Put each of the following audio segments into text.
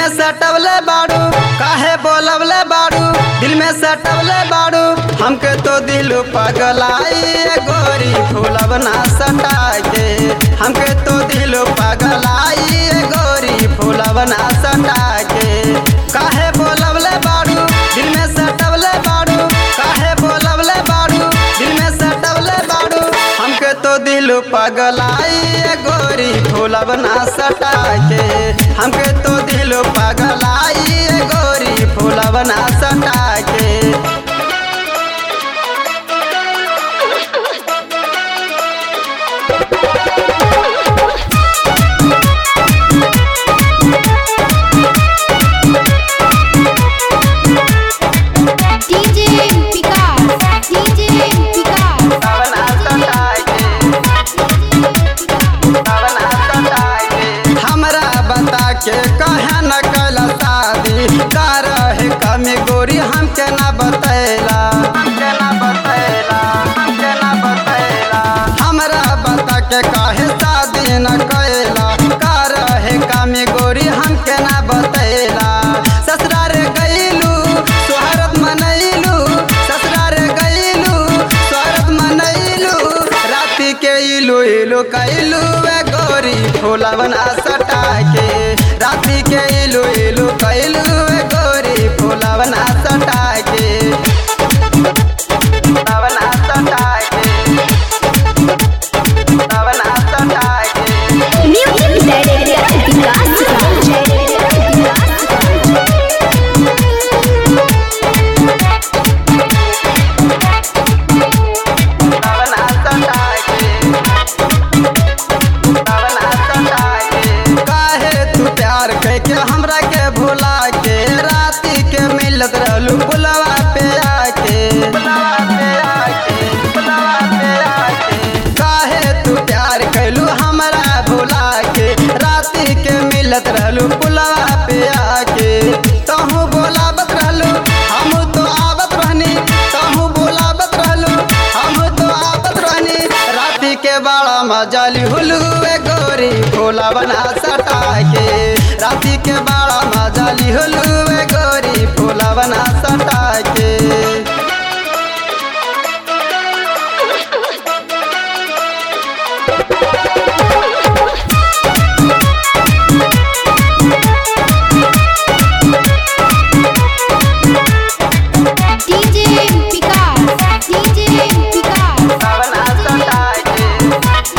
सटवले बाड़ू काहे बोलवले बाड़ू दिल में सटवले बाड़ू हमके तो दिल पगलाई ए गोरी फूलब ना सटा के हमके तो दिल पगलाई ए गोरी फूलब ना सटा के काहे बोलवले बाड़ू दिल में सटवले बाड़ू काहे बोलवले बाड़ू दिल में सटवले बाड़ू हमके तो दिल पगलाई ए गोरी फूलब ना सटा के हमके तो दिल पगलाई ए गोरी फूलब ना सटा के DJ Vikas, DJ Vikas, बना सटा के बना सटा के हमरा बता के कहे न कैला शादी का रहे कमी गोरी हमके ना बतैला हमके ना बतैला हमके ना बतैला हमरा बता के कहे शादी न कैला का रहे कमी गोरी हमके ना बतैला ससुरार गईलू सोहरत मनैलू ससुरार गईलू सोहरत मनैलू राति के इलू इलू कैलू ए गोरी फूलवना सटा के राति के इलू इलू कैलू ए गोरी फूलवना सटा के फूलवना सटा के फूलवना सटा के Music Director Vikas, बना सटा के बना सटा के काहे तू प्यार करके हमरा के भुला के राती के मिलत रहलू बुलवा पे आके बुलवा पे आके बुलवा पे आके काहे तू प्यार कैलू हमरा भुला के राती के मिलत रहलू बुलवा पे आके तहू बोलावत रहलू हम तो आवत रहनी तहू बोलावत रहलू हम तो आवत रहनी राती के बड़ा मजाली हुलू ए गोरी फूला बना सटा के राती के बड़ा मजाली हुलू ए गोरी फूला बना सटा के DJ Vikas, DJ Vikas, बना सटा के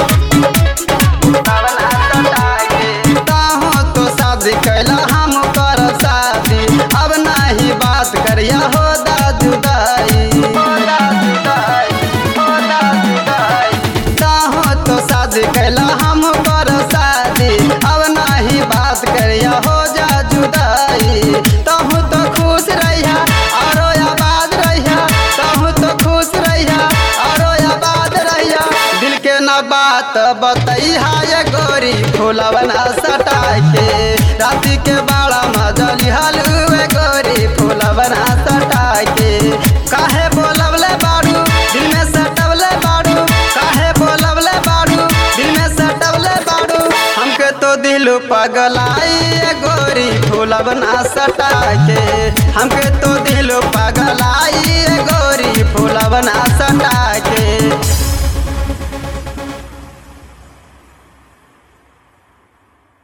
बना सटा के ताहो तो शादी कैला हम कर शादी अब नाही बात करिया हो दादू दाई हो दादू दाई हो दादू दाई ताहो तो शादी कैला हम कर शादी अब नाही बात करिया हो जा जुदाई तहु तो खुश रहिया औरो आबाद रहिया तहु तो खुश रहिया औरो आबाद रहिया दिल के न बात बतैहा ये गोरी फूलवना सटा के राती के बड़ा मजली हलुए गोरी फूलवना सटा के काहे बोलवले बाड़ू दिल में सटवले बाड़ू काहे बोलवले बाड़ू दिल में सटवले बाड़ू हमके तो दिल पगलाई ए गोरी फूलवना सटा के हमके तो दिल पगलाई ए